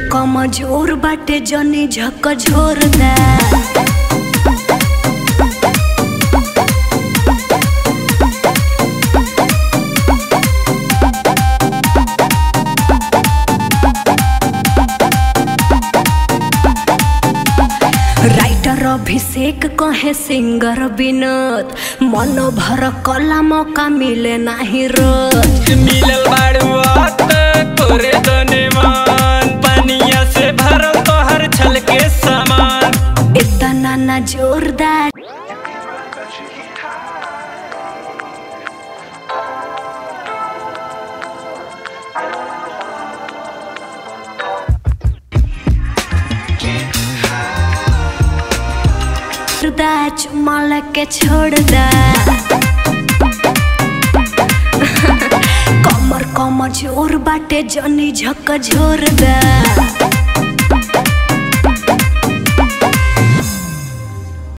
कमजोर बाटे जनी झक झोर दा राइटर अभिषेक कहे सिंगर विनोद मन भर कला मौका मिले नाही रोज मिलल बाड़ुआत तोरे दने मान पनिया से भरल तोहर छल के सामान इतना ना जोरदार दा चुम्मा लेके छोड़ दा कमर कमर जोर बाटे जनी झक झोर दा